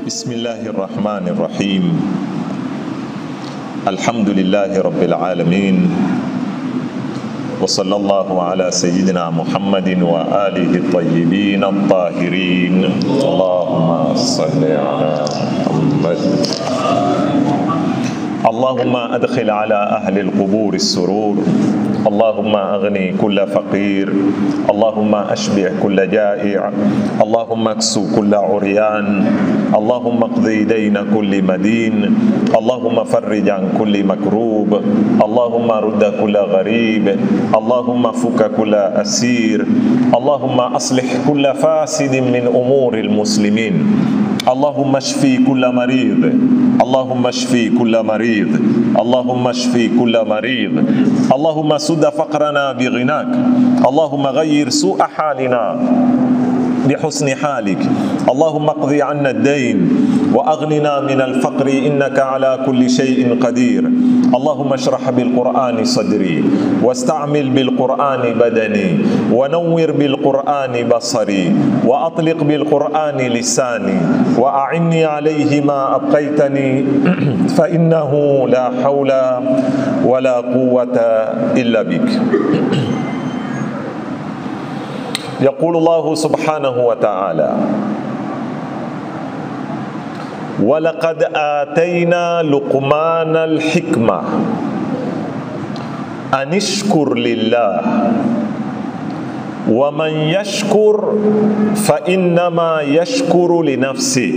بسم الله الرحمن الرحيم الحمد لله رب العالمين وصلى الله على سيدنا محمد وآله الطيبين الطاهرين اللهم صل على محمد اللهم أدخل على أهل القبور السرور اللهم أغني كل فقير اللهم أشبع كل جائع اللهم اكسو كل عريان اللهم اقضي دين كل مدين اللهم فرج عن كل مكروب اللهم رد كل غريب اللهم فك كل أسير اللهم أصلح كل فاسد من أمور المسلمين اللهم اشفي كل مريض اللهم اشفي كل مريض اللهم اشفي كل مريض اللهم سد فقرنا بغناك اللهم غير سوء حالنا بحسن حالك اللهم اقضي عنا الدين واغننا من الفقر انك على كل شيء قدير اللهم اشرح بالقران صدري واستعمل بالقران بدني ونور بالقران بصري واطلق بالقران لساني واعني عليه ما ابقيتني فانه لا حول ولا قوه الا بك يقول الله سبحانه وتعالى ولقد آتينا لقمان الحكمة أن اشكر لله ومن يشكر فإنما يشكر لنفسه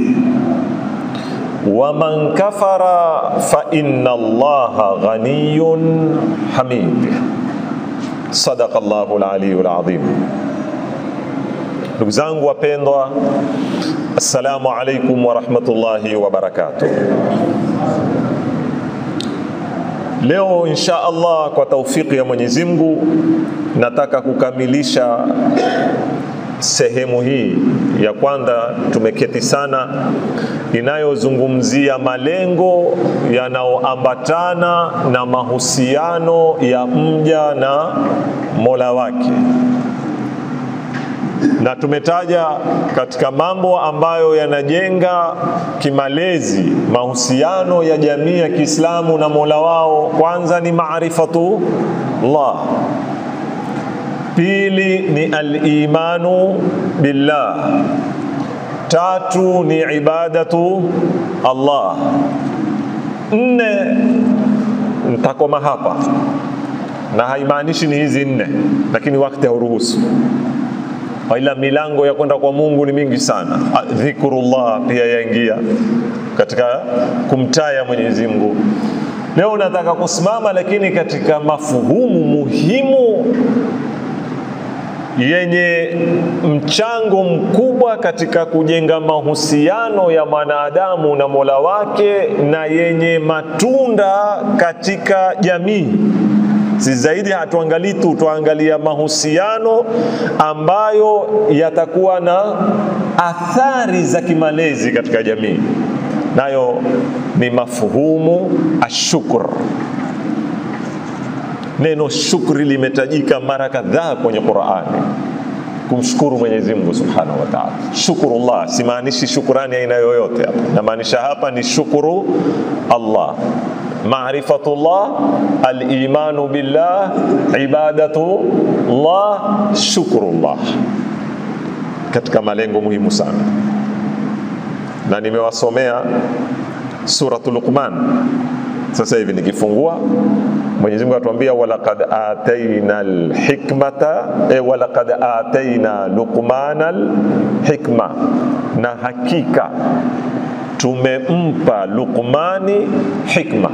ومن كفر فإن الله غني حميد صدق الله العلي العظيم Ndugu zangu wapendwa, assalamu alaikum warahmatullahi wabarakatuh. Leo insha Allah kwa taufiki ya Mwenyezi Mungu nataka kukamilisha sehemu hii ya kwanza. Tumeketi sana inayozungumzia malengo yanayoambatana na mahusiano ya mja na Mola wake na tumetaja katika mambo ambayo yanajenga kimalezi mahusiano ya jamii ya Kiislamu na Mola wao. Kwanza ni maarifatu Allah, pili ni al-imanu billah, tatu ni ibadatu Allah, nne nitakoma hapa na haimaanishi ni hizi nne, lakini wakati hauruhusu ila milango ya kwenda kwa Mungu ni mingi sana. Dhikrullah pia yaingia katika kumtaya Mwenyezi Mungu. Leo nataka kusimama lakini katika mafuhumu muhimu yenye mchango mkubwa katika kujenga mahusiano ya mwanadamu na Mola wake na yenye matunda katika jamii si zaidi hatuangalii tu, tuangalia mahusiano ambayo yatakuwa na athari za kimalezi katika jamii, nayo ni mafuhumu ashukr. Neno shukri limetajika mara kadhaa kwenye Qur'ani, kumshukuru Mwenyezi Mungu Subhanahu wa Ta'ala. Shukrullah simaanishi shukrani aina yoyote hapa, namaanisha hapa ni shukuru Allah maarifatullah alimanu billah ibadatullah shukrullah, katika malengo muhimu sana, na nimewasomea suratul Luqman. Sasa hivi nikifungua, Mwenyezi Mungu atuambia walaqad ataina alhikmata e, walaqad ataina Luqmana alhikma, na hakika tumempa Luqmani hikma.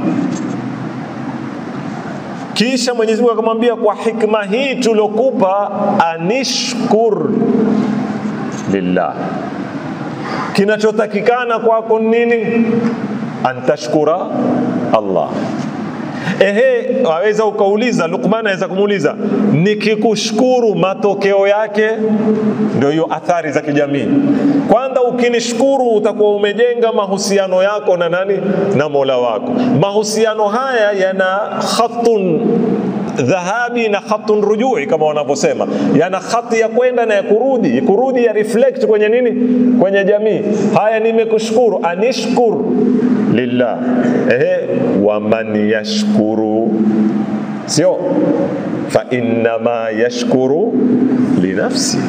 Kisha Mwenyezi Mungu akamwambia, kwa hikma hii tulokupa, anishkur lillah, kinachotakikana kwako nini? Antashkura Allah. Ehe, waweza ukauliza, Luqman aweza kumuuliza, nikikushukuru matokeo yake ndio hiyo athari za kijamii. Kwanza ukinishukuru utakuwa umejenga mahusiano yako na nani? Na Mola wako. Mahusiano haya yana khatun dhahabi na khatun rujui kama wanavyosema, yana khati ya kwenda na ya kurudi, kurudi ya reflect kwenye nini, kwenye jamii. Haya, nimekushukuru, anishkur lillah. Ehe, waman yashkuru, sio fa innama yashkuru linafsi.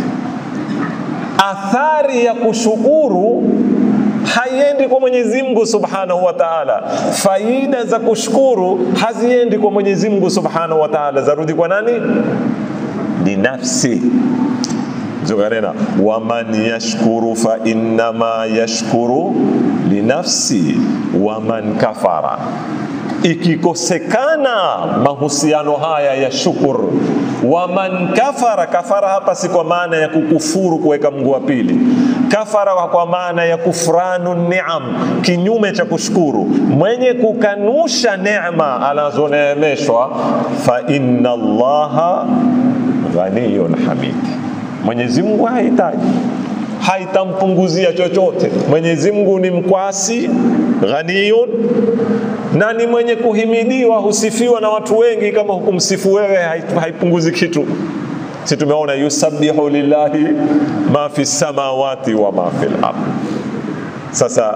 Athari ya kushukuru haiendi kwa Mwenyezi Mungu Subhanahu wa Ta'ala. Faida za kushukuru haziendi kwa Mwenyezi Mungu Subhanahu wa Ta'ala, zarudi kwa nani? Linafsi. Zoganena, waman yashkuru fa innama yashkuru linafsi waman kafara ikikosekana mahusiano haya ya shukur, waman kafara. Kafara hapa si kwa maana ya kukufuru, kuweka Mungu wa pili. Kafara kwa maana ya kufranu niam, kinyume cha kushukuru. Mwenye kukanusha neema anazoneemeshwa, fa inna Allaha ghaniyun hamid, Mwenyezi Mungu hahitaji haitampunguzia chochote. Mwenyezi Mungu ni mkwasi, ghaniyun, na ni mwenye kuhimidiwa, husifiwa na watu wengi. Kama hukumsifu wewe, haipunguzi kitu. Si tumeona yusabbihu lillahi ma fi samawati wa ma fi al-ard. Sasa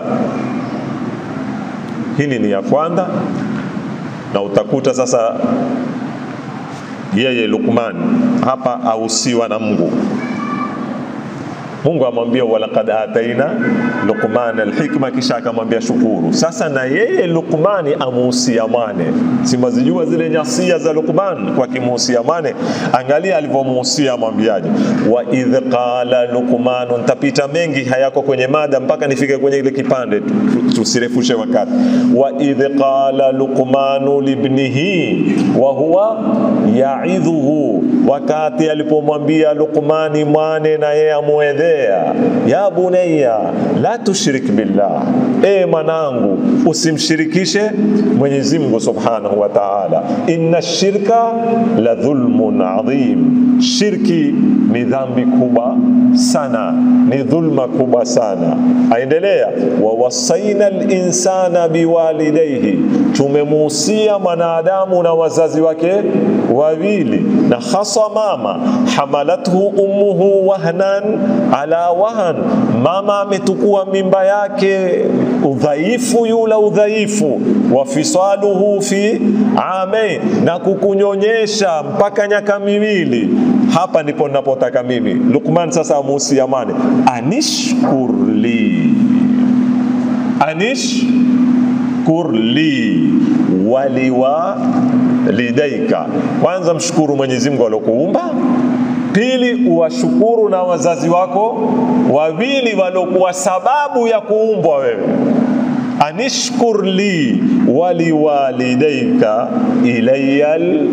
hili ni ya kwanza, na utakuta sasa yeye Luqman hapa ausiwa na Mungu Mungu amwambia walaqad ataina Luqman alhikma, kisha akamwambia shukuru. Sasa na yeye Luqmani amuhusia mwane, si mazijua zile nyasia za Luqman kwa kimuhusia mwane. Angalia alivyomuhusia, amwambiaje? wa idh qala Luqman, ntapita mengi hayako kwenye mada mpaka nifike kwenye ile kipande, tusirefushe wakati. wa idh qala Luqmanu libnihi wa huwa yaidhuhu, wakati alipomwambia Luqmani mwane na yeye amwedhe ya bunayya la tushrik billah, e mwanangu usimshirikishe Mwenyezi Mungu Subhanahu wa Ta'ala. Inna shirka la dhulmun adhim, shirki ni dhambi kubwa sana, ni dhulma kubwa sana. Aendelea, wa wasaina linsana biwalidayhi, tumemuhusia mwanadamu na wazazi wake wawili, na hasa mama, hamalathu ummuhu wahnan ala wahan, mama ametukua mimba yake udhaifu yula udhaifu, wa fisaluhu fi amain, na kukunyonyesha mpaka nyaka miwili. Hapa ndipo ninapotaka mimi Luqman sasa amuhusia mane, anishkurli, anishkurli waliwalidaika. Kwanza mshukuru Mwenyezi Mungu aliokuumba Pili, uwashukuru na wazazi wako wawili waliokuwa sababu ya kuumbwa wewe. Anishkur li waliwalidaika ilayal.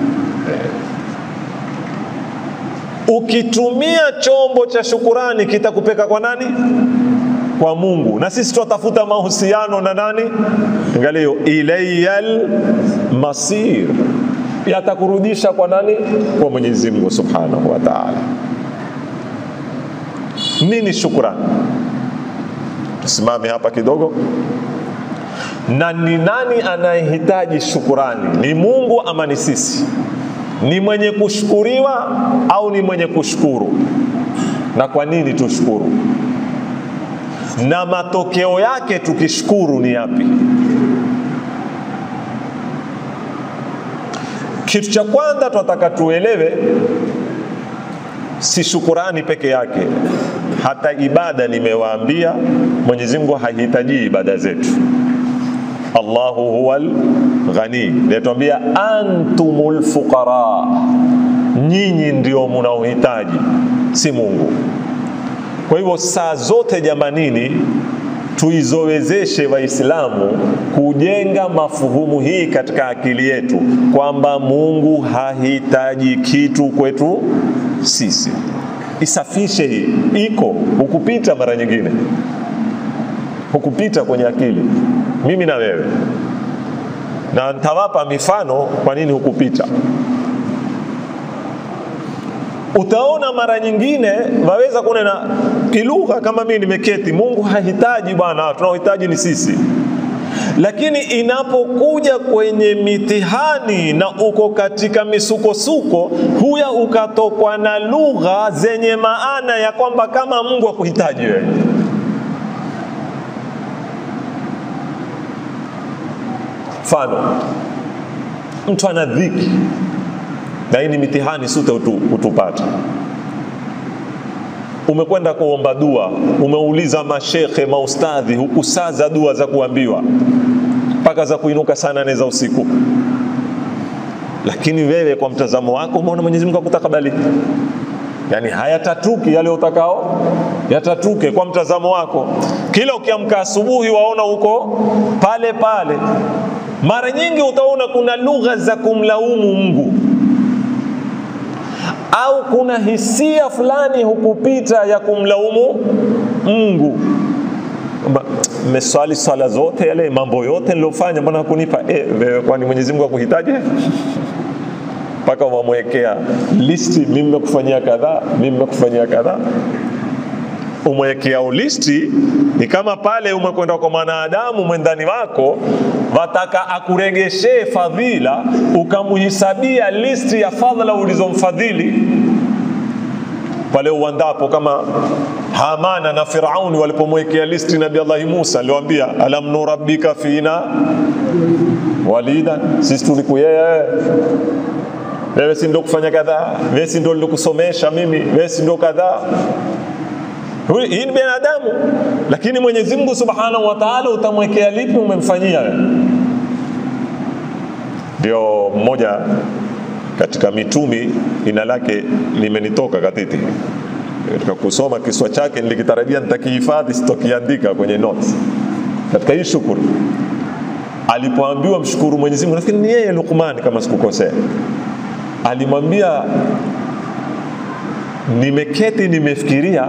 Ukitumia chombo cha shukurani kitakupeka kwa nani? Kwa Mungu. Na sisi tunatafuta mahusiano na nani? Angalia, ilayal masir yatakurudisha kwa nani? Kwa Mwenyezi Mungu Subhanahu wa Ta'ala. Nini shukrani? Tusimame hapa kidogo. Na ni nani anayehitaji shukurani? Ni Mungu ama ni sisi? Ni mwenye kushukuriwa au ni mwenye kushukuru? Na kwa nini tushukuru? Na matokeo yake tukishukuru ni yapi? Kitu cha kwanza tunataka tuelewe, si shukurani peke yake, hata ibada. Nimewaambia Mwenyezi Mungu hahitaji ibada zetu. Allahu huwal ghani, natuambia antumul fuqara, nyinyi ndio mnaohitaji, si Mungu. Kwa hivyo saa zote jamanini tuizowezeshe Waislamu kujenga mafuhumu hii katika akili yetu kwamba Mungu hahitaji kitu kwetu sisi. Isafishe hii, iko hukupita mara nyingine, hukupita kwenye akili, mimi na wewe, na nitawapa mifano kwa nini hukupita. Utaona mara nyingine waweza kunena kilugha kama mimi nimeketi, Mungu hahitaji bwana, tunaohitaji ni sisi. lakini inapokuja kwenye mitihani na uko katika misukosuko, huya ukatokwa na lugha zenye maana ya kwamba kama Mungu akuhitaji wewe. Mfano, mtu ana dhiki na hii ni mitihani sute utu, utupata umekwenda kuomba dua, umeuliza mashekhe, maustadhi, hukusaza dua za kuambiwa mpaka za kuinuka sana nne za usiku, lakini wewe kwa mtazamo wako umeona Mwenyezi Mungu akutakabali, yani hayatatuki yale utakao yatatuke kwa mtazamo wako. Kila ukiamka asubuhi waona uko pale pale. Mara nyingi utaona kuna lugha za kumlaumu Mungu au kuna hisia fulani hukupita ya kumlaumu Mungu. Mmeswali swala zote yale mambo yote nilofanya, mbona hakunipa? E, kwani Mwenyezi Mungu akuhitaji? mpaka wamwekea listi, mimi nimekufanyia kadhaa, mimi nimekufanyia kadhaa. Umwekea listi ni kama pale umekwenda kwa mwanadamu mwendani wako, wataka akuregeshee fadhila, ukamuhisabia listi ya fadhila ulizomfadhili pale uwandapo, kama Hamana na Firauni walipomwekea listi Nabii Allahi Musa, aliwaambia alam nurabbika fina walida, sisi tulikuyea wewe si ndio kufanya kadhaa, wewe si ndio nilikusomesha mimi, wewe si ndio kadhaa. Hii ni binadamu, lakini Mwenyezi Mungu Subhanahu wa Ta'ala utamwekea lipi umemfanyia wewe? Ndio mmoja katika mitumi jina lake limenitoka katiti katika kusoma kiswa chake, nilikitarajia nitakihifadhi, sitokiandika kwenye notes. Katika hii shukuru, alipoambiwa mshukuru Mwenyezi Mungu, nafikiri ni yeye Luqman kama sikukosea alimwambia nimeketi nimefikiria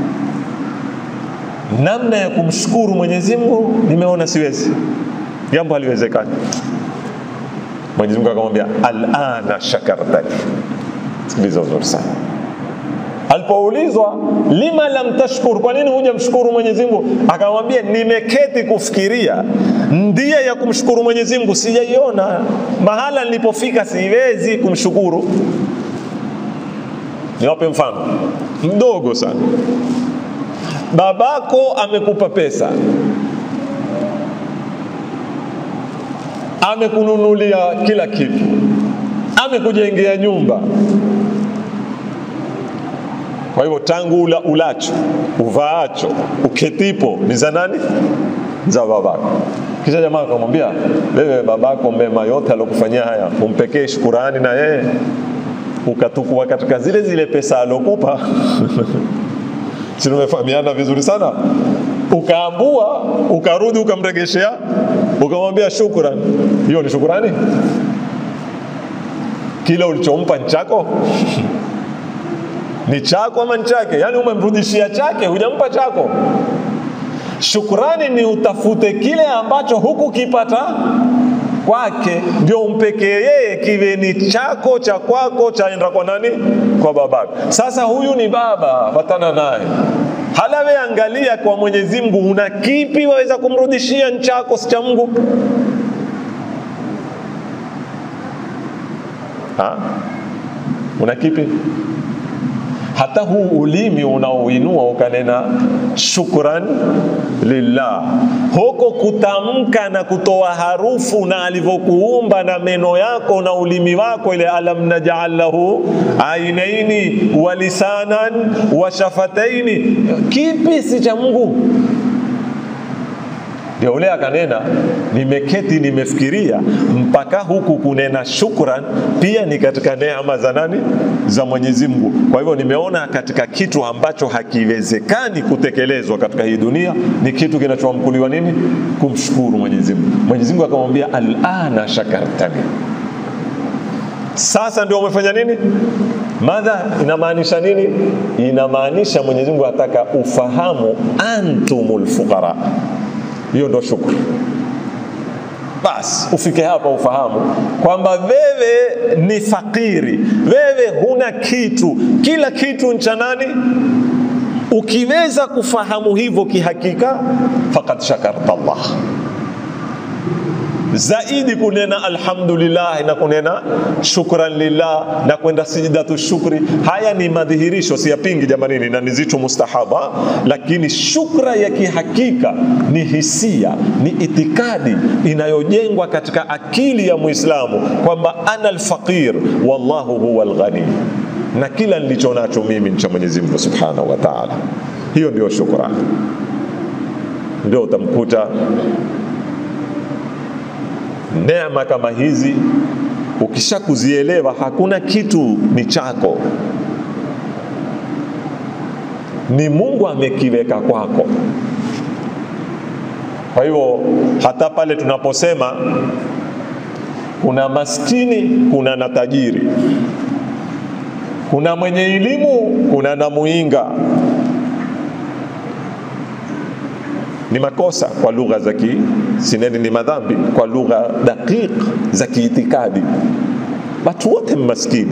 namna ya kumshukuru Mwenyezi Mungu, nimeona siwezi, jambo haliwezekani. Mwenyezi Mungu akamwambia alana shakartani. Sikiliza uzuri sana. Alipoulizwa lima lam tashkur, kwa nini huja mshukuru Mwenyezi Mungu? Akamwambia nimeketi kufikiria ndia ya kumshukuru Mwenyezi Mungu sijaiona, mahala nilipofika siwezi kumshukuru. Niwape mfano mdogo sana. Babako amekupa pesa, amekununulia kila kitu, amekujengea nyumba kwa hivyo tangu ula, ulacho uvaacho uketipo ni za nani? Za babako. Kisha jamaa akamwambia, wewe babako mema yote alokufanyia haya umpekee shukurani na yeye ukatukua katika zile zile pesa alokupa si tumefahamiana vizuri sana ukaambua ukarudi ukamregeshea ukamwambia shukrani hiyo ni shukurani kile ulichompa ni chako ni chako ama ni chake yaani umemrudishia chake hujampa chako shukrani ni utafute kile ambacho hukukipata kwake ndio umpekee yeye kiwe ni chako cha kwako chaenda kwa nani kwa babako sasa huyu ni baba patana naye halawe angalia kwa mwenyezi mungu una kipi waweza kumrudishia nchako si cha mungu ha? una kipi hata huu ulimi unaoinua ukanena shukran lillah, huko kutamka na kutoa harufu na alivyokuumba na meno yako na ulimi wako, ile alam naj'al lahu ainaini wa lisanan wa shafataini, kipi si cha Mungu? Ndio ule akanena, nimeketi nimefikiria, mpaka huku kunena shukran pia ni katika neema za nani? Za Mwenyezi Mungu. Kwa hivyo nimeona katika kitu ambacho hakiwezekani kutekelezwa katika hii dunia ni kitu kinachoamkuliwa nini? Kumshukuru Mwenyezi Mungu. Mwenyezi Mungu akamwambia alana shakartani, sasa ndio umefanya nini? Madha inamaanisha nini? Inamaanisha Mwenyezi Mungu ataka ufahamu antumul fuqara hiyo ndo shukru. Basi ufike hapa ufahamu kwamba wewe ni fakiri, wewe huna kitu, kila kitu ncha nani? Ukiweza kufahamu hivyo kihakika, faqad shakarta Allah, zaidi kunena alhamdulillah na kunena shukran lillah na kwenda sijidatu shukri. Haya ni madhihirisho, siyapingi jamanini, na ni zitu mustahaba, lakini shukra ya kihakika ni hisia, ni itikadi inayojengwa katika akili ya Muislamu kwamba ana alfaqir wallahu huwa alghani, na kila nilicho nacho mimi ni cha Mwenyezi Mungu subhanahu wa ta'ala. Hiyo ndio shukrani, ndio utamkuta neema kama hizi ukisha kuzielewa, hakuna kitu ni chako, ni Mungu amekiweka kwako. Kwa hivyo hata pale tunaposema kuna maskini, kuna na tajiri, kuna mwenye elimu, kuna na muinga, ni makosa kwa lugha za ki sineni, ni madhambi kwa lugha daqiq za kiitikadi. Watu wote maskini,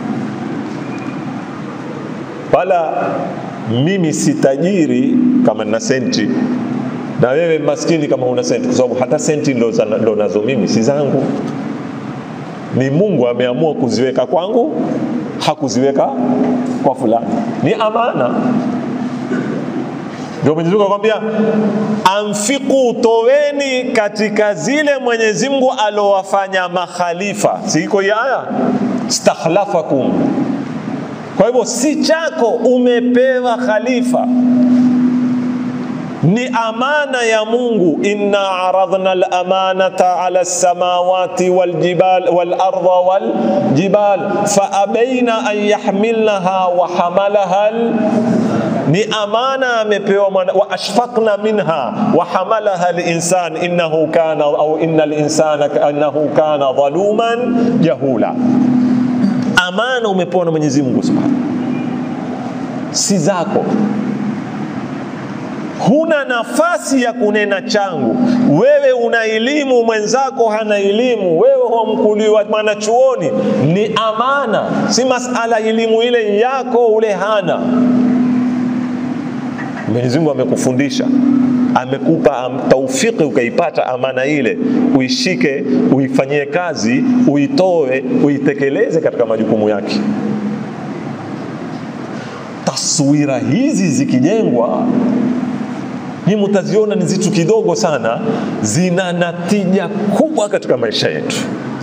wala mimi si tajiri kama nina senti na wewe maskini kama una senti, kwa sababu hata senti ndo nazo mimi si zangu, ni Mungu ameamua kuziweka kwangu, hakuziweka kwa fulani, ni amana. Ndio Mwenyezi Mungu akwambia, anfiqu, toweni katika zile Mwenyezi Mungu alowafanya makhalifa. Si iko hii aya, stakhlafakum. Kwa hivyo si chako, umepewa khalifa ni amana ya Mungu. inna aradhna al-amanata ala as-samawati wal-jibal wal-ardha wal-jibal fa abaina an yahmilnaha wa hamalaha ni amana amepewa mwana wa ashfaqna minha wa hamalaha al-insan innahu kana au innal insana innahu kana dhaluman jahula. Amana umepewa na Mwenyezi Mungu Subhanahu, si zako huna nafasi ya kunena changu. Wewe una elimu, mwenzako hana elimu, wewe humkuliwa mwanachuoni, ni amana, si masala elimu ile yako ule hana. Mwenyezi Mungu amekufundisha amekupa taufiki ukaipata amana ile, uishike, uifanyie kazi, uitoe, uitekeleze katika majukumu yake. Taswira hizi zikijengwa ni mutaziona ni zitu kidogo sana, zina natija kubwa katika maisha yetu.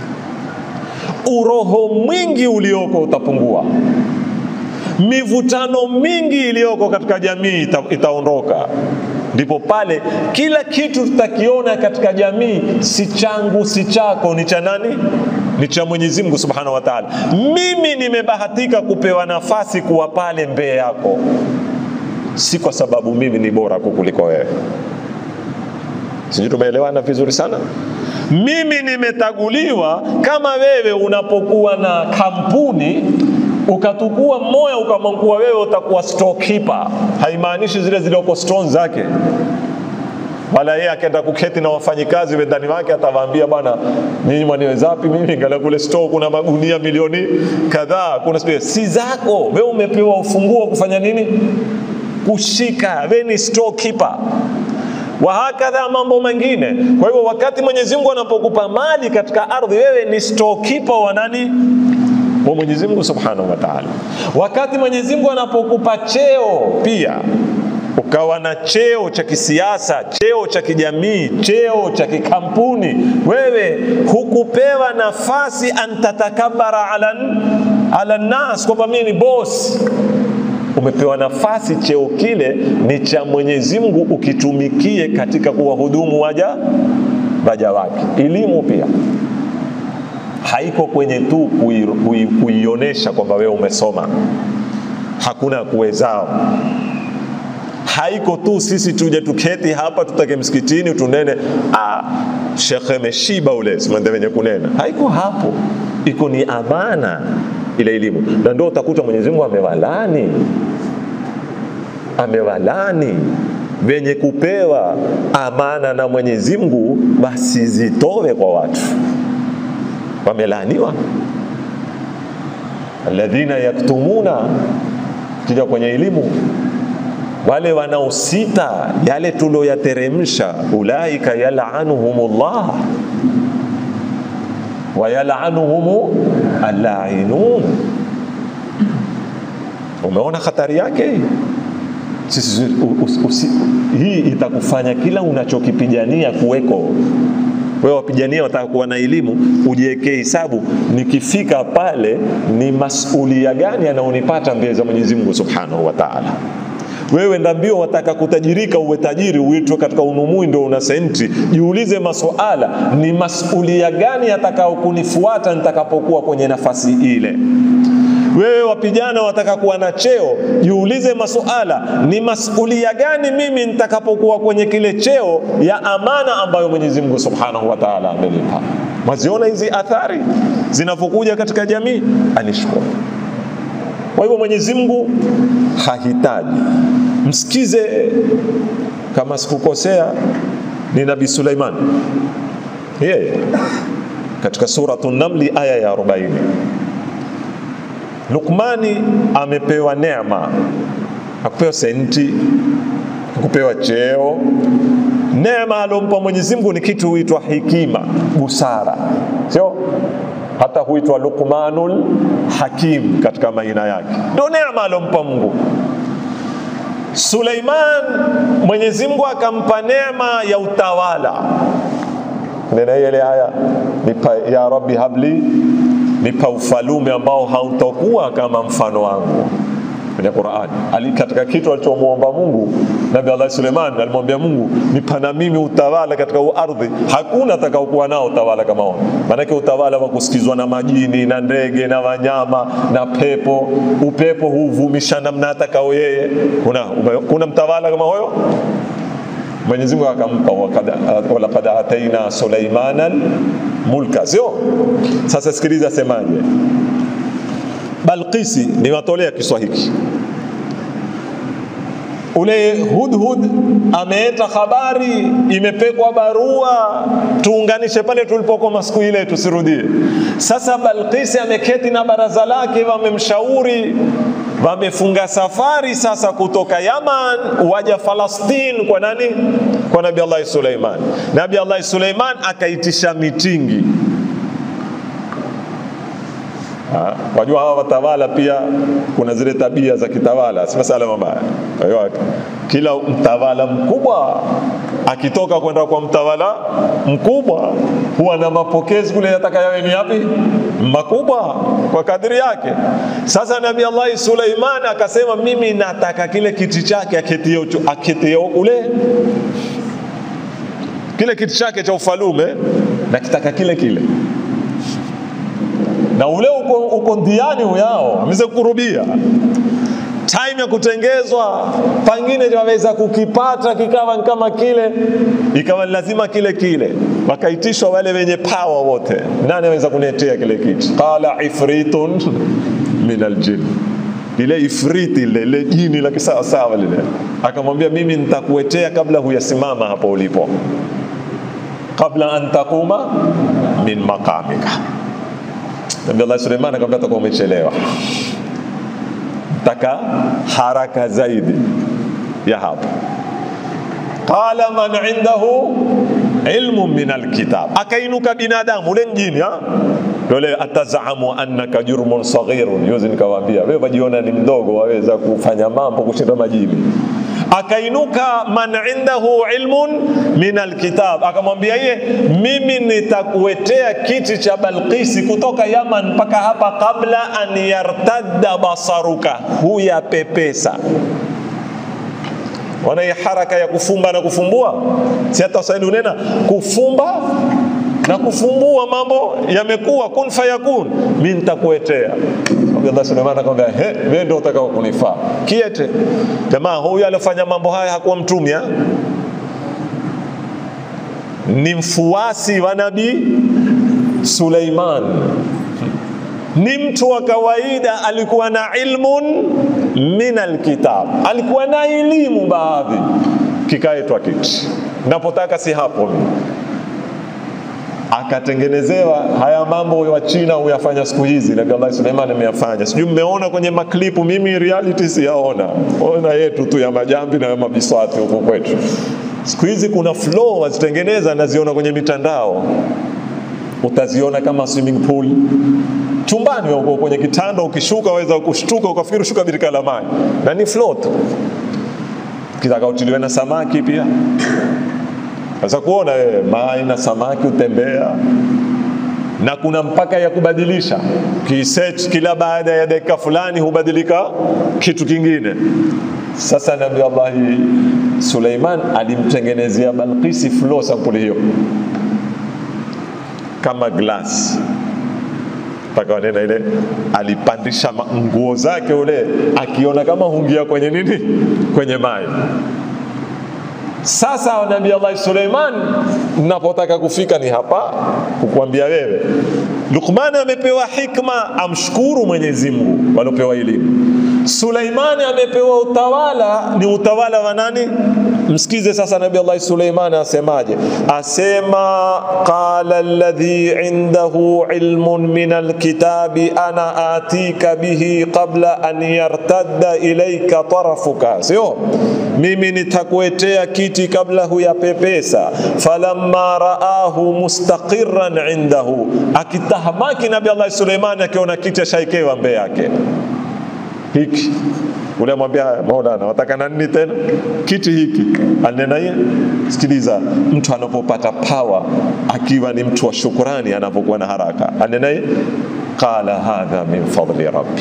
Uroho mwingi ulioko utapungua, mivutano mingi iliyoko katika jamii ita, itaondoka. Ndipo pale kila kitu tutakiona katika jamii si changu si chako, ni cha nani? Ni cha Mwenyezi Mungu Subhanahu wa Ta'ala. Mimi nimebahatika kupewa nafasi kuwa pale mbele yako si kwa sababu mimi ni bora kukuliko wewe. Sijui tumeelewana vizuri sana. Mimi nimetaguliwa kama wewe unapokuwa na kampuni ukatukua mmoja ukamwangua wewe utakuwa storekeeper, haimaanishi zile zilioko store zake wala yeye akaenda kuketi na wafanyikazi wendani wake atawaambia, bwana, nyinyi mwaniwezapi mimi? Ngala kule store kuna magunia milioni kadhaa, kuna si zako wewe. Umepewa ufunguo wa kufanya nini? kushika, wewe ni storekeeper wa hakadha mambo mengine. Kwa hivyo wakati Mwenyezi Mungu anapokupa mali katika ardhi, wewe ni storekeeper wa nani? Wa Mwenyezi Mungu Subhanahu wa Ta'ala. Wakati Mwenyezi Mungu anapokupa cheo pia ukawa na cheo cha kisiasa, cheo cha kijamii, cheo cha kikampuni, wewe hukupewa nafasi antatakabara ala, ala nas, kwamba mimi ni boss umepewa nafasi, cheo kile ni cha Mwenyezi Mungu, ukitumikie katika kuwahudumu waja waja wake. Elimu pia haiko kwenye tu kuionyesha kwamba wewe umesoma, hakuna kuwezao. Haiko tu sisi tuje tuketi hapa tutake msikitini tunene, ah, shekhe meshiba ule simande wenye kunena. Haiko hapo, iko ni amana ile elimu, na ndio utakuta Mwenyezi Mungu amewalani amewalani wenye kupewa amana na Mwenyezi Mungu, basi zitowe kwa watu, wamelaaniwa. Alladhina yaktumuna, kija kwenye elimu, wale wanaosita yale tulioyateremsha, ulaika yalanuhumullah wayalanuhum alainun. Umeona hatari yake sisi, us, us, hii itakufanya kila unachokipigania kuweko wewe wapigania wataka kuwa na elimu, ujiwekee hisabu, nikifika pale ni masulia gani yanaonipata mbele za Mwenyezi Mungu Subhanahu wa Ta'ala. Wewe ndambio wataka kutajirika, uwe tajiri, uitwe katika unumui, ndio una senti. Jiulize masuala, ni masulia gani yatakao kunifuata nitakapokuwa kwenye nafasi ile. Wewe wapigana wataka kuwa na cheo, jiulize masuala, ni masulia gani mimi nitakapokuwa kwenye kile cheo ya amana ambayo Mwenyezi Mungu Subhanahu wa Ta'ala amenipa. Maziona hizi athari zinavyokuja katika jamii, anishukuru. Kwa hivyo Mwenyezi Mungu hahitaji. Msikize, kama sikukosea, ni Nabii Suleiman yeye katika suratu Namli aya ya 40 Lukmani amepewa neema, hakupewa senti, hakupewa cheo. Neema alompa Mwenyezi Mungu ni kitu huitwa hikima, busara, sio hata huitwa Luqmanul Hakim katika maina yake, ndio neema alompa Mungu. Suleiman, Mwenyezi Mungu akampa neema ya utawala. Nena ile aya nipa, ya Rabbi habli nipa ufalume ambao hautakuwa kama mfano wangu kwenye Qur'ani. Ali katika kitu alichomwomba Mungu Nabii Allah Suleiman alimwambia Mungu, nipa na mimi utawala katika ardhi. Hakuna atakaokuwa nao utawala kama huo, maanake utawala wa kusikizwa na majini na ndege na wanyama na pepo. Upepo huvumisha namna atakao yeye. Kuna, kuna mtawala kama huyo? Mwenyezi Mungu akampa walaqad ataina Suleimana mulka, sio? Sasa sikiliza, semaje? Balqisi niwatolea kiswa hiki. Ule Hudhud ameeta habari, imepekwa barua, tuunganishe pale tulipokoma siku ile, tusirudie. Sasa Balqisi ameketi na baraza lake, wamemshauri wamefunga safari sasa kutoka Yaman waja Falastini kwa nani? Kwa Nabii Allah Suleiman. Nabii Allah Suleiman akaitisha mitingi. Ha, wajua hawa watawala pia kuna zile tabia za kitawala, si masala mabaya. Kwa hiyo kila mtawala mkubwa akitoka kwenda kwa mtawala mkubwa huwa na mapokezi kule yataka yawe ni yapi? Makubwa kwa kadiri yake. Sasa Nabii Allah Suleiman akasema, mimi nataka kile kiti chake aketie aketie kule kile kiti chake cha ufalume nakitaka kile kile na ule uko, uko ndiani uyao ameze kurubia time ya kutengezwa, pengine waweza kukipata kikawa kama kile, ikawa lazima kile kile. Wakaitishwa wale wenye power wote, nani aweza kuniletea kile kiti? Qala ifritun min aljin, ile ifriti ile ile jini la kisawasawa lile, akamwambia mimi nitakuetea kabla huyasimama hapo ulipo, kabla an taquma min maqamika. Nabii Allah Suleiman akamwambia utakuwa umechelewa taka haraka zaidi ya hapo. Qala man indahu ilmu min alkitab, akainuka binadamu ule mjini dole, atazamu annaka jurmun saghirun. Yuzi nikawaambia wewe wajiona ni mdogo, waweza kufanya mambo kushinda majini. Akainuka man indahu ilmun min alkitab, akamwambia yeye, mimi nitakuetea kiti cha Balqisi kutoka Yaman mpaka hapa, kabla an yartadda basaruka, huya pepesa wana hii haraka ya kufumba na kufumbua, si hata Waswahili unena kufumba na kufumbua, mambo yamekuwa kun fayakun, mimi nitakuetea. Allah Suleiman akamwambia, he, wewe ndio utakao kunifaa kiete. Jamaa huyu alifanya mambo haya hakuwa mtumi, ni mfuasi wa Nabii Suleiman, ni mtu wa kawaida, alikuwa na ilmun min alkitab, alikuwa na elimu baadhi, kikaetwa kiti. Napotaka si hapo mimi akatengenezewa haya mambo wa China huyafanya siku hizi. Nabii Allah Suleiman ameyafanya, sijui mmeona kwenye maklipu, mimi reality siyaona, ona yetu tu ya majambi na ya mabiswati huko kwetu. Siku hizi kuna flow wazitengeneza, naziona kwenye mitandao utaziona kama swimming pool chumbani uko kwenye kitanda ukishuka waweza kushtuka ukafikiri shuka birika la maji na ni float kitaka utiliwe na samaki pia sasa kuona wewe mai na samaki utembea na kuna mpaka ya kubadilisha kiset kila baada ya dakika fulani hubadilika kitu kingine sasa nabii allahi suleiman alimtengenezea balkisi flo sampuli hiyo kama glass mpaka wanena ile alipandisha nguo zake ule akiona kama hungia kwenye nini kwenye maji sasa nabii Allah Suleiman, napotaka kufika ni hapa kukuambia wewe, Luqman amepewa hikma, amshukuru Mwenyezi Mungu waliopewa elimu. Suleimani amepewa utawala, ni utawala wa nani? Msikize sasa Nabii Allah Suleiman asemaje? Asema qala alladhi indahu ilmun min alkitabi ana atika bihi qabla an yartadda ilayka tarafuka, sio mimi nitakuetea kiti kabla huyapepesa. Falamma raahu mustaqiran indahu, akitahamaki Nabii Allah Suleiman akiona kiti ashaikewa mbele yake hiki ule amwambia Maulana, wataka na nini tena? Kiti hiki anena yeye. Sikiliza, mtu anapopata pawa akiwa ni mtu wa shukurani, anapokuwa na haraka, anena yeye, qala hadha min fadli rabbi.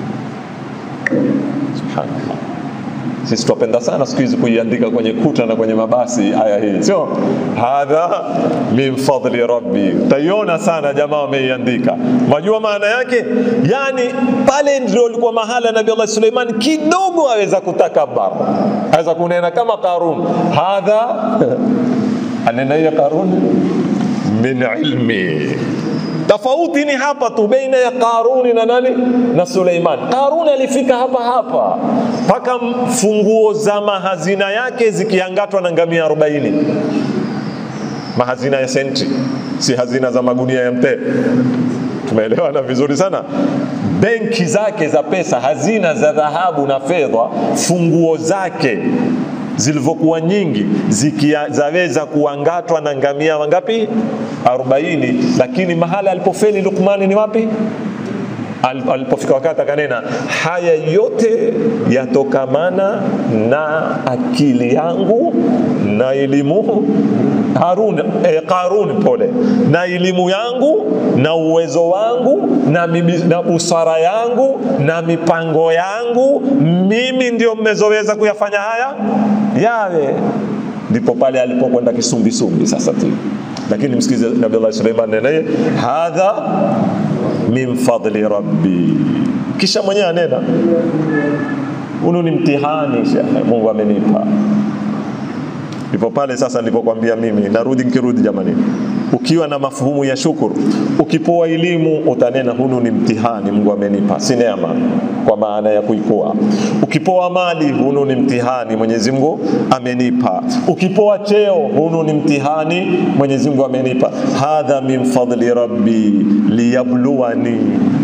Subhanallah. Sisi twapenda sana siku hizi kuiandika kwenye kuta na kwenye mabasi aya hii, sio hadha min fadli rabbi. Utaiona sana jamaa wameiandika. Majua maana yake, yani pale ndio ilikuwa mahala Nabii Allah Suleiman kidogo aweza kutakabar, aweza kunena kama Qarun, hadha anena ya Qarun min ilmi tofauti ni hapa tu baina ya Qaruni na nani na Suleiman. Qaruni alifika hapa hapa mpaka funguo za mahazina yake zikiangatwa na ngamia 40 mahazina ya senti, si hazina za magunia ya mtee. Tumeelewana vizuri sana. Benki zake za pesa, hazina za dhahabu na fedha, funguo zake zilivyokuwa nyingi zikizaweza kuangatwa na ngamia wangapi? 40. Lakini mahala alipofeli Lukmani ni wapi? Alipofika wakati akanena, haya yote yatokamana na akili yangu na elimu Harun, eh, Qarun pole, na elimu yangu na uwezo wangu na, mibi, na busara yangu na mipango yangu, mimi ndio mmezoweza kuyafanya haya yawe. Ndipo pale alipokwenda kisumbisumbi sasa tu, lakini msikize Nabii Allah Suleiman nenaye hadha min fadli rabbi, kisha mwenyewe anena hunu ni mtihani shekhe, Mungu amenipa ndipo pale sasa nilipokuambia mimi narudi nikirudi jamani ukiwa na mafuhumu ya shukuru ukipoa elimu utanena hunu ni mtihani mungu amenipa si neema kwa maana ya kuikoa ukipoa mali hunu ni mtihani mwenyezi mungu amenipa ukipoa cheo hunu ni mtihani mwenyezi mungu amenipa hadha min fadli rabbi liyabluwani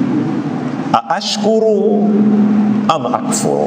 aashkuru ama akfuru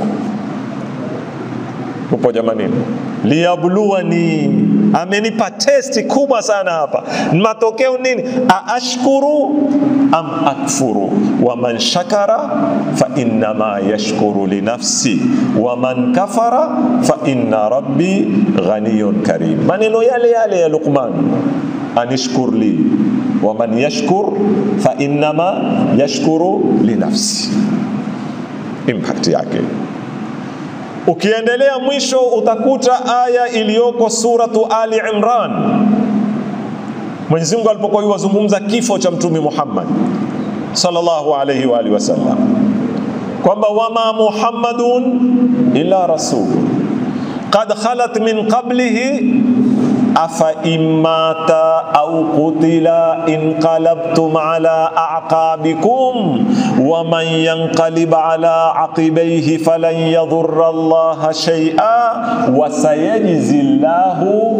upo jamanini liyabluwani amenipa testi kubwa sana hapa matokeo nini aashkuru am akfuru waman shakara fa innama yashkuru linafsi waman kafara fa inna rabbi ghaniyun karim maneno yale yale ya luqman anishkur li waman yashkur fa innama yashkuru linafsi impact yake Ukiendelea mwisho utakuta aya iliyoko suratu Ali Imran, Mwenyezi Mungu alipokuwa yuwazungumza kifo cha Mtume Muhammad sallallahu alayhi wa alihi wasallam, kwamba wama Muhammadun illa rasul qad khalat min qablihi afa imata au qutila inqalabtum ala aqabikum waman yanqalib ala aqibaihi falan yadhurra allaha shay'a wasayajzi llahu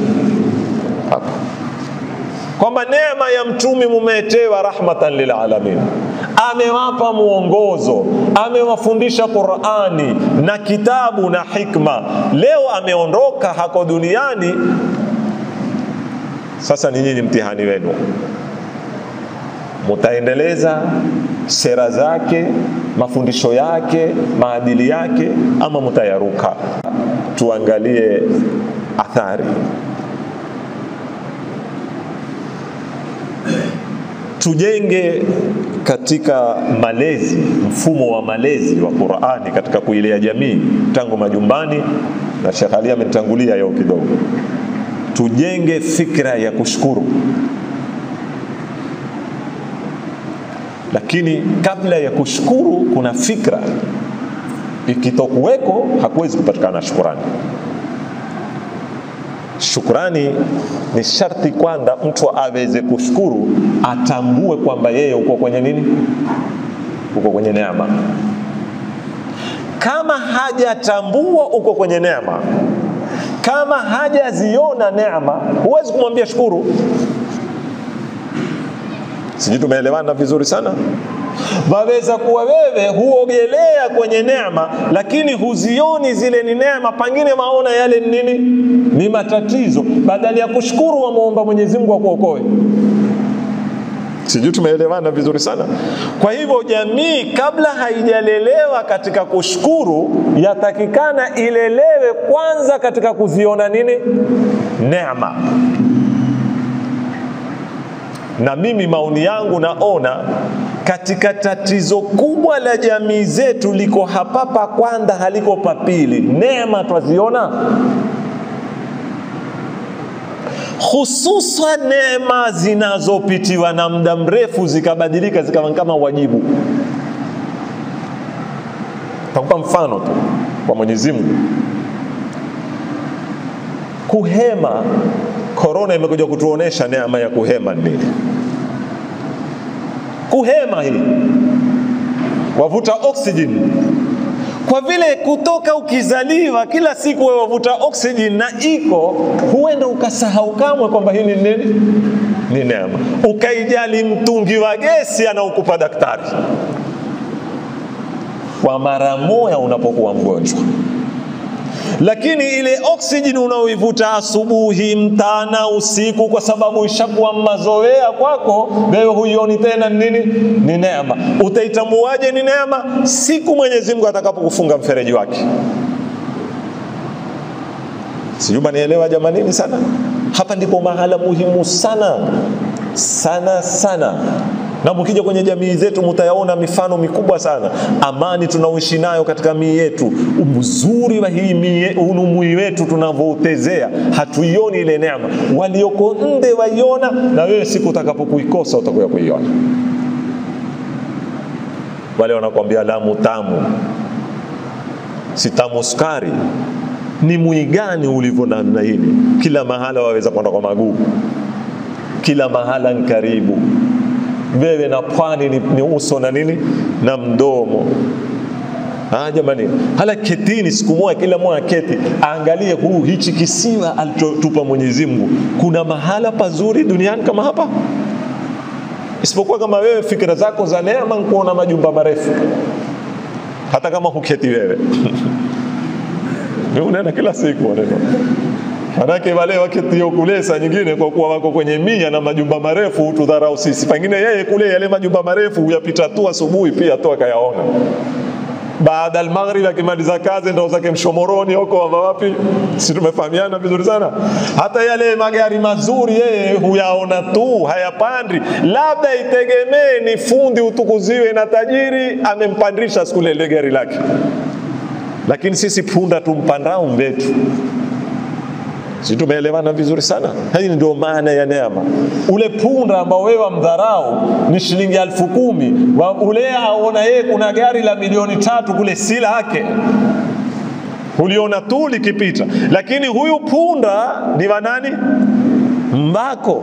kwamba neema ya mtumi mumetewa rahmatan lilalamin amewapa mwongozo amewafundisha qurani na kitabu na hikma leo ameondoka hako duniani sasa ni nyinyi mtihani wenu mutaendeleza sera zake, mafundisho yake, maadili yake, ama mutayaruka? Tuangalie athari. Tujenge katika malezi, mfumo wa malezi wa Qur'ani katika kuilea jamii tangu majumbani, na Sheikh Ali amenitangulia yao kidogo. Tujenge fikra ya kushukuru, lakini kabla ya kushukuru kuna fikra. Ikitokuweko hakuwezi kupatikana shukurani. Shukrani ni sharti kwanza mtu aweze kushukuru, atambue kwamba yeye uko kwenye nini, uko kwenye neema. Kama hajatambua uko kwenye neema, kama hajaziona neema, huwezi kumwambia shukuru. Sijui tumeelewana vizuri sana. Waweza kuwa wewe huogelea kwenye neema, lakini huzioni zile ni neema, pengine maona yale ni nini? Ni matatizo. Badala ya kushukuru, wamwomba Mwenyezi Mungu akuokoe. Sijui tumeelewana vizuri sana. Kwa hivyo jamii kabla haijalelewa katika kushukuru, yatakikana ilelewe kwanza katika kuziona nini? Neema na mimi maoni yangu naona katika tatizo kubwa la jamii zetu liko hapa pa kwanza, haliko pa pili. Neema twaziona, hususan neema zinazopitiwa na muda mrefu zikabadilika zikawa kama wajibu. Takupa mfano tu kwa Mwenyezi Mungu, kuhema Korona imekuja kutuonesha neema ya kuhema nini. Kuhema hii wavuta oxygen, kwa vile kutoka ukizaliwa kila siku wewe wavuta oxygen na iko, huenda ukasahau kamwe kwamba hii ni nini, ni neema, ukaijali mtungi wa gesi anaokupa daktari kwa mara moja unapokuwa mgonjwa lakini ile oksijeni unaoivuta asubuhi, mtana, usiku, kwa sababu ishakuwa mazoea kwako, wewe huioni tena nini ni neema. Utaitambuaje ni neema? Siku Mwenyezi Mungu atakapokufunga mfereji wake. Sijui manielewa jamanini sana. Hapa ndipo mahala muhimu sana sana sana na mkija kwenye jamii zetu mtayaona mifano mikubwa sana. Amani tunaoishi nayo katika mii yetu, uzuri wa hii mii wetu tunavyoutezea, hatuioni ile neema. Walioko nde waiona, na wewe siku utakapokuikosa utakuya kuiona. Wale wanakwambia Lamu tamu, si tamu sukari. Ni mwigani ulivyo namna hili? Kila mahala waweza kwenda kwa maguu, kila mahala ni karibu wewe na pwani ni, ni uso na nini na mdomo. Ah, jamani, hala ketini siku moja, kila mmoja keti aangalie huu hichi kisiwa alichotupa Mwenyezi Mungu. Kuna mahala pazuri duniani kama hapa? Isipokuwa kama wewe fikira zako za neema kuona majumba marefu, hata kama huketi wewe unaenda kila siku wanaenda Manake wale waketio kule saa nyingine kwa kuwa wako kwenye mia na majumba marefu hutudharau sisi. Pengine yeye kule yale majumba marefu huyapita tu asubuhi pia tu akayaona. Baada almaghrib akimaliza kazi ndo zake mshomoroni huko wapi? Si tumefahamiana vizuri sana. Hata yale magari mazuri yeye huyaona tu, hayapandi. Labda itegemee ni fundi utukuziwe na tajiri amempandisha siku ile gari lake. Lakini sisi punda tumpandao mbetu si tumeelewana vizuri sana? Hii ndio maana ya neema. Ule punda ambao wewe wamdharau ni shilingi elfu kumi wa ule aona yeye kuna gari la milioni tatu kule, si lake, uliona tu likipita, lakini huyu punda ni wa nani? Mbako.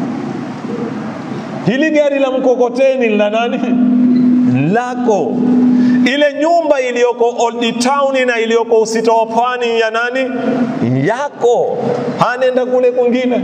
Hili gari la mkokoteni la nani? Lako ile nyumba iliyoko Old Town na iliyoko Usita wa Pwani ya nani? Yako. Hanenda kule kwingine.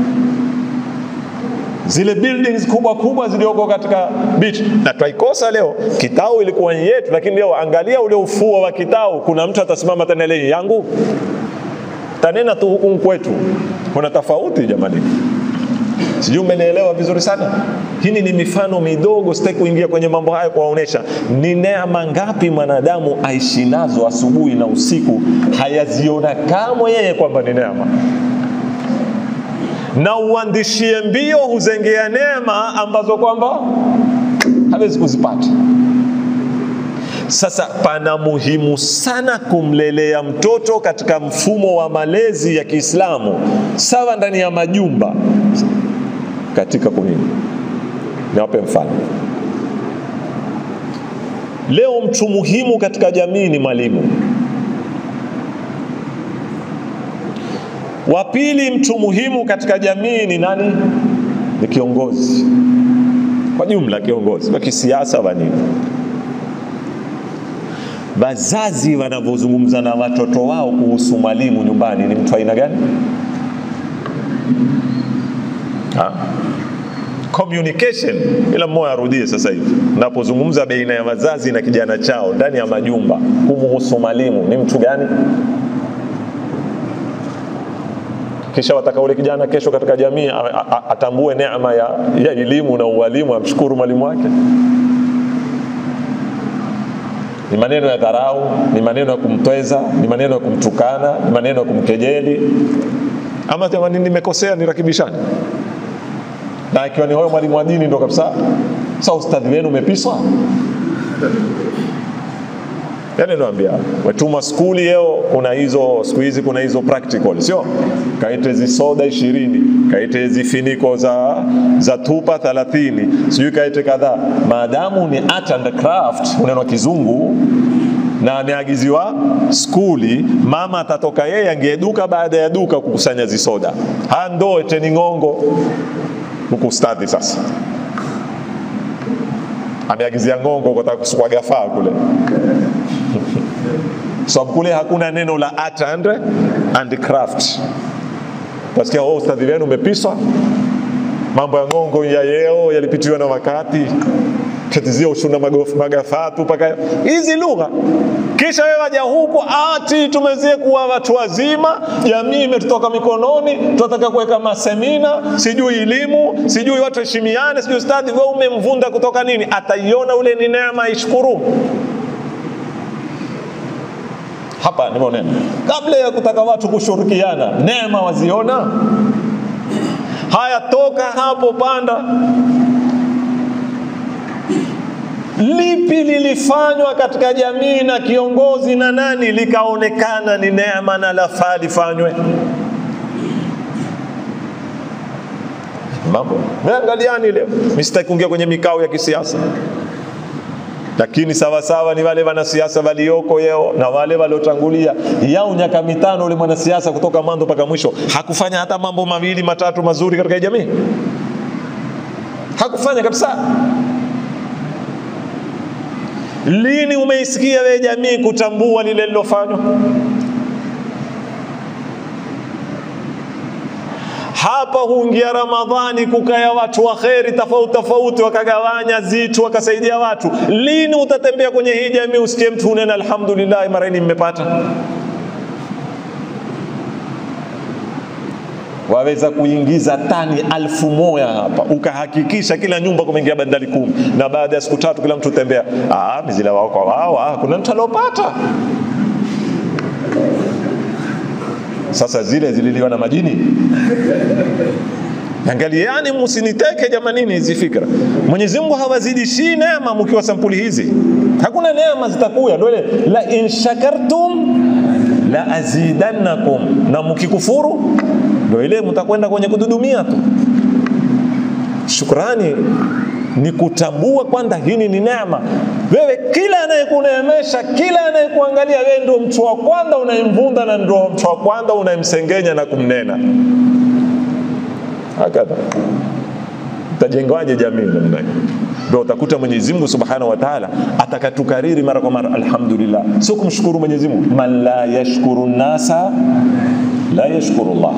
Zile buildings kubwa kubwa zilioko katika beach, na twaikosa leo. Kitau ilikuwa yetu, lakini leo angalia ule ufuo wa Kitau, kuna mtu atasimama tena ile yangu, tanena tu huku kwetu kuna tofauti jamani. Sijui umenielewa vizuri sana. Hii ni mifano midogo, sitaki kuingia kwenye mambo haya kuwaonesha ni neema ngapi mwanadamu aishi nazo asubuhi na usiku, hayaziona kamwe yeye kwamba ni neema na uandishie mbio huzengea neema ambazo kwamba hawezi kuzipata. Sasa pana muhimu sana kumlelea mtoto katika mfumo wa malezi ya Kiislamu, sawa ndani ya majumba, katika kunini. Niwape mfano. Leo mtu muhimu katika jamii ni mwalimu. Wa pili mtu muhimu katika jamii ni nani? Ni kiongozi kwa jumla, kiongozi wa kisiasa wa nini. Wazazi wanavyozungumza na watoto wao kuhusu mwalimu nyumbani ni mtu aina gani? Ha? Communication, ila mmoja arudie sasa hivi, napozungumza baina ya wazazi na kijana chao ndani ya majumba kumuhusu mwalimu ni mtu gani? kisha wataka ule kijana kesho katika jamii atambue neema ya, ya elimu na ualimu, amshukuru mwalimu wake. Ni maneno ya dharau, ni maneno ya kumtweza, ni maneno ya kumtukana, ni maneno ya kumkejeli, ama jamani, nimekosea nirakibishane. Na ikiwa ni huyo mwalimu wa dini ndo kabisa, sasa ustadhi wenu umepiswa yani naambia wetuma skuli yeo, kuna hizo siku hizi kuna hizo practical, sio kaite zisoda ishirini kaite zifiniko za, za tupa thalathini sijui kaite kadhaa, maadamu ni art and craft, uneno kizungu na ameagiziwa skuli, mama atatoka yeye angeduka baada ya duka kukusanya zisoda, ha ndo eteni ng'ongo huku ustadhi sasa ameagizia ng'ongo kutaka kusukwa gafaa kule sababu so, kule hakuna neno la art and, and craft. Tasikia oh, ustadhi wenu umepiswa, mambo ya ng'ongo ya yeo yalipitiwa na wakati, katizia ushuna magafaa tu paka hizi lugha. Kisha wewe waja huku ati tumezie kuwa watu wazima, jamii imetutoka mikononi, tunataka kuweka masemina, sijui elimu, sijui watu heshimiane, sijui ustadhi. Wewe umemvunda kutoka nini? Ataiona ule ni neema, ishukuru hapa ndivyo neno. Kabla ya kutaka watu kushirikiana, neema waziona. Haya, toka hapo, panda. Lipi lilifanywa katika jamii na kiongozi na nani likaonekana ni neema na lafaa lifanywe? Mambo meangaliani leo, mimi sitaki kuingia kwenye mikao ya kisiasa lakini sawasawa ni wale wanasiasa walioko yeo na wale waliotangulia yao nyaka mitano. Ule mwanasiasa kutoka mwanzo mpaka mwisho hakufanya hata mambo mawili matatu mazuri katika jamii, hakufanya kabisa. Lini umeisikia wewe jamii kutambua lile lilofanywa? Hapa huingia Ramadhani, kukaya watu wa kheri tofauti tofauti, wakagawanya zitu, wakasaidia watu. Lini utatembea kwenye hii jamii usikie mtu unena alhamdulillah, mara hii mmepata? Waweza kuingiza tani alfu moja hapa, ukahakikisha kila nyumba kumeingia bandari kumi, na baada ya siku tatu kila mtu tembea, ah, mizila wao kwa wao, ah, kuna mtu aliopata sasa zile zililiwa na majini. Angaliani, msiniteke jamanini hizi fikra. Mwenyezi Mungu hawazidishi neema mkiwa sampuli hizi, hakuna neema zitakuya. Ndio ile la in shakartum la azidannakum, na mkikufuru ndio ile mtakwenda kwenye kududumia tu. Shukrani ni kutambua kwamba hii ni neema. Wewe kila anayekuneemesha, kila anayekuangalia, wewe ndio mtu wa kwanza unayemvunda na ndio mtu wa kwanza unayemsengenya na kumnena. Hakadha tajengwaje jamii namna hiyo? Ndio utakuta Mwenyezi Mungu Subhanahu wa Ta'ala atakatukariri mara kwa mara, alhamdulillah, sio kumshukuru Mwenyezi Mungu. Man la yashkuru nasa la yashkuru Allah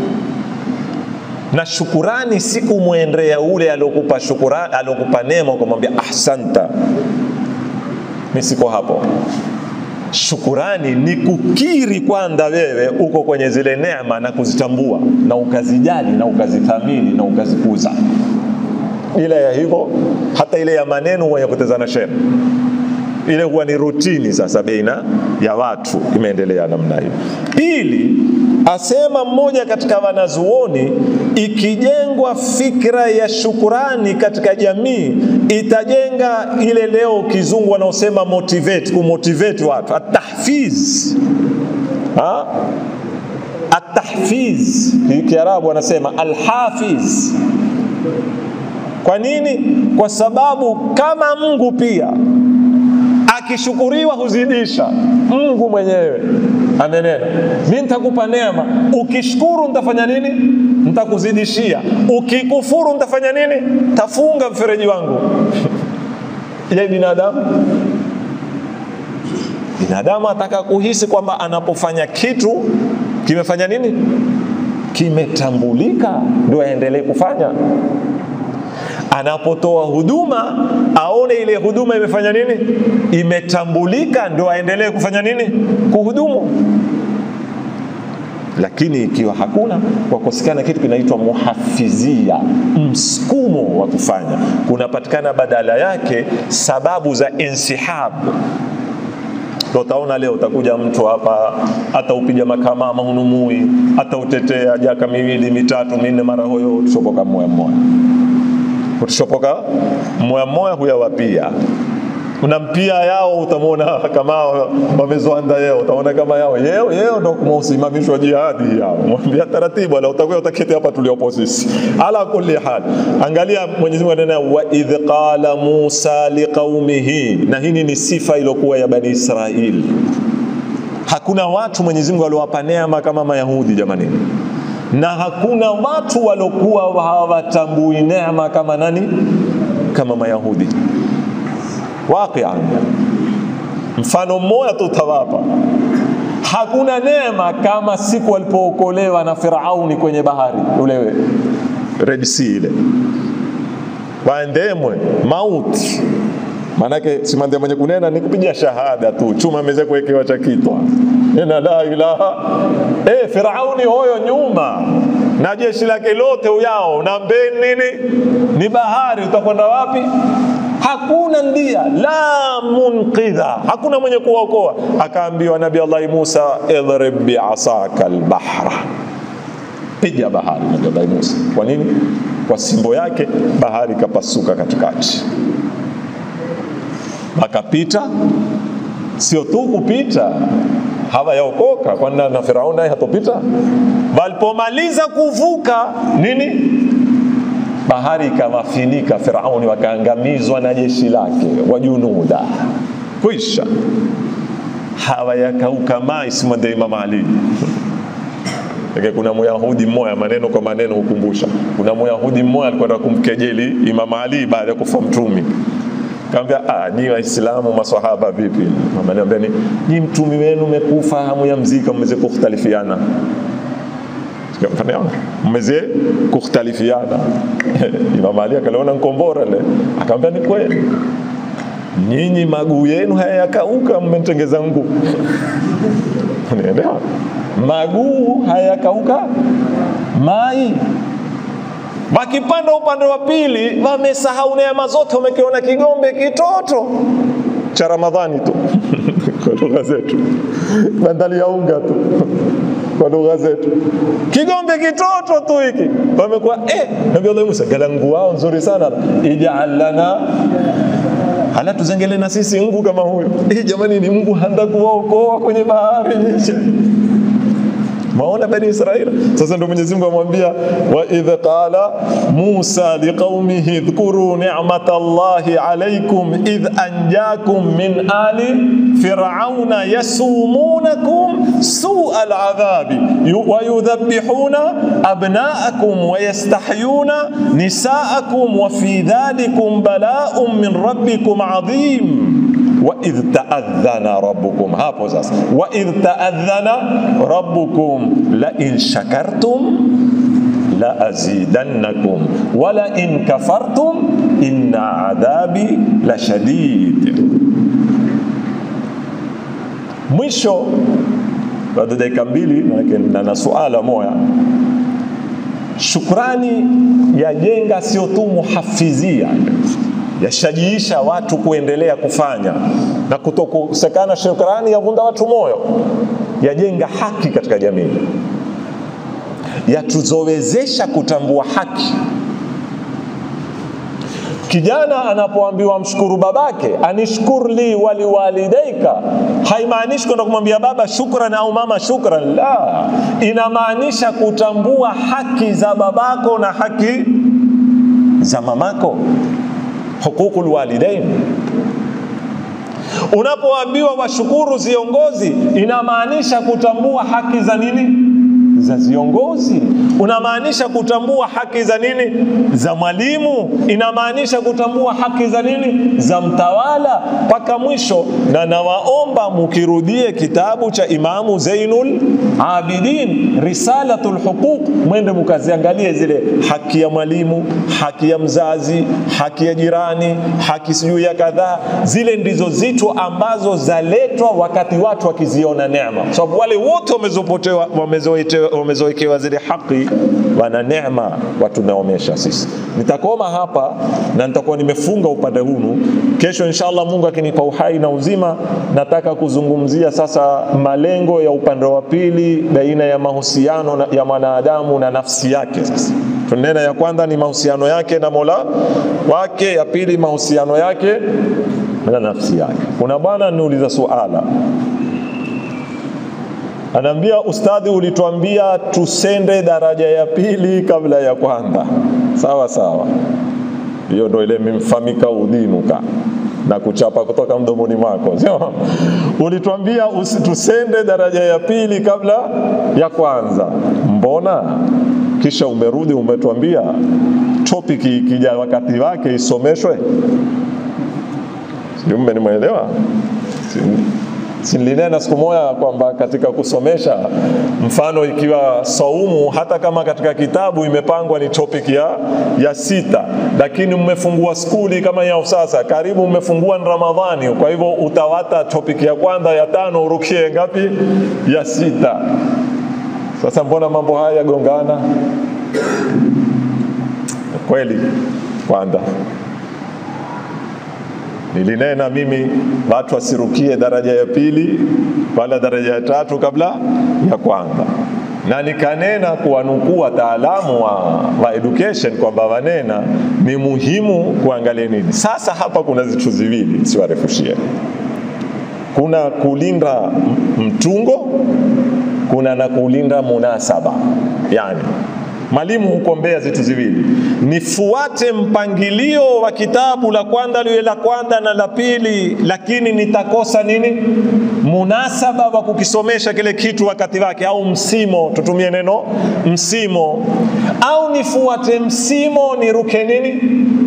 na shukurani si kumwendea ule aliokupa shukurani, aliokupa neema ukamwambia ahsanta, mimi siko hapo. Shukurani ni kukiri kwanza wewe uko kwenye zile neema na kuzitambua na ukazijali na ukazithamini na ukazikuza. Ile ya hivyo, hata ile ya maneno huwa ya kutezana shere, ile huwa ni rutini sasa baina ya watu, imeendelea namna hiyo. Pili, asema mmoja katika wanazuoni, ikijengwa fikra ya shukurani katika jamii itajenga ile leo kizungu wanaosema motivate, kumotivate watu, atahfiz ha? Atahfiz Kiarabu wanasema alhafiz. Kwa nini? Kwa sababu kama Mungu pia akishukuriwa huzidisha. Mungu mwenyewe amenena, mi nitakupa neema, ukishukuru nitafanya nini? Nitakuzidishia. Ukikufuru nitafanya nini? Tafunga mfereji wangu. Je, binadamu binadamu ataka kuhisi kwamba anapofanya kitu kimefanya nini, kimetambulika, ndio aendelee kufanya anapotoa huduma aone ile huduma imefanya nini, imetambulika, ndio aendelee kufanya nini, kuhudumu. Lakini ikiwa hakuna, kwa kukosekana kitu kinaitwa muhafizia, msukumo wa kufanya, kunapatikana badala yake sababu za insihab. Ndio utaona leo utakuja mtu hapa hata upiga makamama hunumui, hata utetea jaka miwili mitatu minne, mara hoyo tushopoka moya moya kutushopoka moya moya huyawapia unampia yao utamwona kama wamezoanda yeo utaona kama yao yeo yeo ndo kumausimamishwa jihadi yao mwambia taratibu ala utakuwa utaketi hapa tuliopo sisi ala kulli hal angalia Mwenyezi Mungu anena wa idh qala Musa liqaumihi na hii ni sifa iliyokuwa ya bani Israili hakuna watu Mwenyezi Mungu aliowapa neema kama Mayahudi jamani na hakuna watu waliokuwa hawatambui neema kama nani? Kama Mayahudi. Waqian, mfano mmoja tu utawapa. Hakuna neema kama siku walipookolewa na Firauni kwenye bahari ule Red Sea ile, waendemwe mauti Maanake simande mwenye kunena ni kupiga shahada tu, chuma ameweza kuwekewa cha kitwa ina la ilaha eh, Firauni hoyo nyuma na jeshi lake lote uyao na mbeni nini ni bahari, utakwenda wapi? Hakuna ndia la munqidha, hakuna mwenye kuokoa. Akaambiwa Nabii Allah Musa, idrib biasaka albahra, piga bahari. Nabii Allah Musa, kwa nini? Kwa simbo yake bahari ikapasuka katikati akapita, sio tu kupita, hawayaokoka kwani na Firauni naye hatopita. Walipomaliza kuvuka nini, bahari ikawafinika Firauni, wakaangamizwa na jeshi lake wajunuda, kwisha hawayakauka mai simwende Imam Ali Eke kuna Myahudi mmoja, maneno kwa maneno hukumbusha. Kuna Myahudi mmoja alikwenda kumkejeli Imam Ali baada ya kufa Mtumi Kaambia, ah, nyi Waislamu maswahaba vipi? Mama niambia ni nyi mtumi wenu mekufa, hamu ya mzika, mmeze kukhtalifiana mmeze kukhtalifiana. Imam Ali akaliona nkombora le, akamwambia ni kweli, nyinyi maguu yenu hayakauka, mmetengeza nguu unaelewa? Maguu hayakauka mai wakipanda upande wa pili wamesahau neema zote, wamekiona kigombe kitoto cha Ramadhani tu kwa lugha zetu, bandali ya unga tu kwa lugha zetu, kigombe kitoto tu hiki wamekuwa eh, Nabii Allah Musa galangu wao nzuri sana, ij'al lana hala tuzengele na sisi Mungu kama huyo. Eh, jamani, ni Mungu handa kuwaokoa kwenye bahari Maona bani Israila. Sasa ndio Mwenyezi Mungu amwambia wa idh qala Musa liqaumihi dhkuru ni'mata Allahi alaykum idh anjakum min ali fir'auna yasumunakum su'a al'adhabi wa yudhabbihuna abna'akum wa yastahyuna nisa'akum wa fi dhalikum bala'un min rabbikum 'adhim waidh taadhana rabbukum, hapo sasa, waidh taadhana rabbukum la in shakartum la azidannakum wala in kafartum inna adhabi la shadid. Mwisho bado dakika mbili, manake na na suala moya. Shukrani yajenga sio tu muhafidhia, yashajiisha watu kuendelea kufanya na kutokosekana. Shukrani yavunda watu moyo, yajenga haki katika jamii, yatuzowezesha kutambua haki. Kijana anapoambiwa mshukuru babake, anishkur li waliwalidaika, haimaanishi kwenda kumwambia baba shukran au mama shukran. La, inamaanisha kutambua haki za babako na haki za mamako, huququl walidain. Unapoambiwa washukuru viongozi, inamaanisha kutambua haki za nini? za viongozi. Unamaanisha kutambua haki za nini? Za mwalimu. Inamaanisha kutambua haki za nini? Za mtawala, mpaka mwisho. Na nawaomba mukirudie kitabu cha Imamu Zainul Abidin, Risalatul Huquq, mwende mukaziangalie zile haki ya mwalimu, haki ya mzazi, haki ya jirani, haki sijui ya kadhaa. Zile ndizo zitu ambazo zaletwa wakati watu wakiziona neema, kwa sababu wale wote wamezopotewa wamezoetewa wamezoekewa zile haki, wana neema watunaomesha sisi. Nitakoma hapa na nitakuwa nimefunga upande hunu. Kesho inshallah, Mungu akinipa uhai na uzima, nataka kuzungumzia sasa malengo ya upande wa pili baina ya mahusiano na- ya mwanadamu na nafsi yake. Sasa tunena ya kwanza ni mahusiano yake na Mola wake, ya pili mahusiano yake na nafsi yake. Kuna bwana niuliza suala Anaambia ustadhi, ulituambia tusende daraja ya pili kabla ya kwanza. Sawa sawa, hiyo ndo ile mimfamika udhinuka na kuchapa kutoka mdomoni mwako, sio? Ulituambia usi- tusende daraja ya pili kabla ya kwanza, mbona kisha umerudi umetuambia topic ikija wakati wake isomeshwe? Sijui mmenielewa? Silinena siku moja kwamba katika kusomesha, mfano ikiwa saumu, hata kama katika kitabu imepangwa ni topic ya, ya sita, lakini mmefungua skuli kama ya sasa, karibu mmefungua ni Ramadhani. Kwa hivyo utawata topic ya kwanza ya tano, urukie ngapi? Ya sita. Sasa mbona mambo haya yagongana? Kweli kwanza nilinena mimi watu wasirukie daraja ya pili wala daraja ya tatu kabla ya kwanza, na nikanena kuwanukuu wataalamu wa, wa education kwamba wanena ni muhimu kuangalia nini. Sasa hapa kuna vitu viwili, siwarefushie. Kuna kulinda m- mtungo, kuna na kulinda munasaba, yani Mwalimu hukombea vitu viwili, nifuate mpangilio wa kitabu la kwanza liwe la kwanza na la pili, lakini nitakosa nini? Munasaba wa kukisomesha kile kitu wakati wake, au msimo, tutumie neno msimo, au nifuate msimo niruke nini?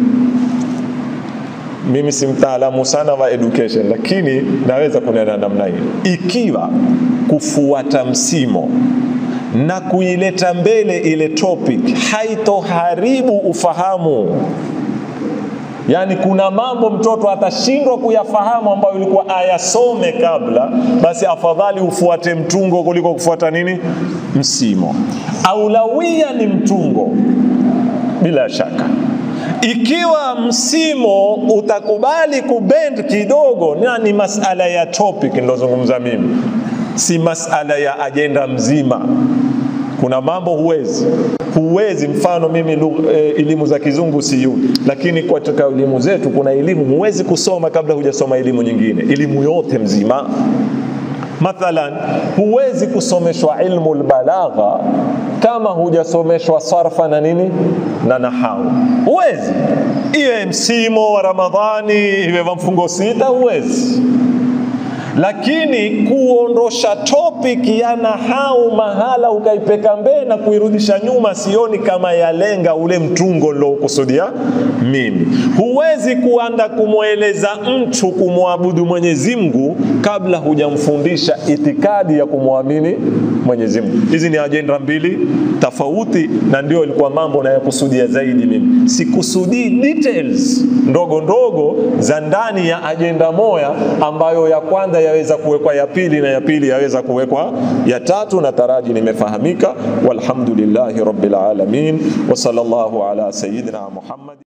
Mimi si mtaalamu sana wa education, lakini naweza kunena namna hii, ikiwa kufuata msimo na kuileta mbele ile topic haitoharibu ufahamu. Yaani, kuna mambo mtoto atashindwa kuyafahamu ambayo ilikuwa ayasome kabla, basi afadhali ufuate mtungo kuliko kufuata nini msimo. Aulawia ni mtungo bila shaka. Ikiwa msimo utakubali kubend kidogo, na ni masala ya topic nilozungumza mimi si masala ya ajenda mzima. Kuna mambo huwezi huwezi, mfano mimi lugha- eh, elimu za kizungu siyui, lakini katika elimu zetu kuna elimu huwezi kusoma kabla hujasoma elimu nyingine, elimu yote mzima. Mathalan, huwezi kusomeshwa ilmu lbalagha kama hujasomeshwa sarfa na nini na nahau, huwezi. Iwe msimo wa Ramadhani, iwe wa mfungo sita, huwezi lakini kuondosha topic ya nahau mahala ukaipeka mbele na kuirudisha nyuma, sioni kama yalenga ule mtungo niloukusudia mimi. Huwezi kuanda kumweleza mtu kumwabudu Mwenyezi Mungu kabla hujamfundisha itikadi ya kumwamini Mwenyezi Mungu. Hizi ni ajenda mbili tofauti, na ndio ilikuwa mambo nayakusudia zaidi mimi. Sikusudii details ndogo ndogo za ndani ya ajenda moya ambayo ya kwanza yaweza kuwekwa ya pili na ya pili yaweza kuwekwa ya tatu, na taraji nimefahamika. Walhamdulillahi rabbil alamin wa sallallahu ala sayyidina Muhammad.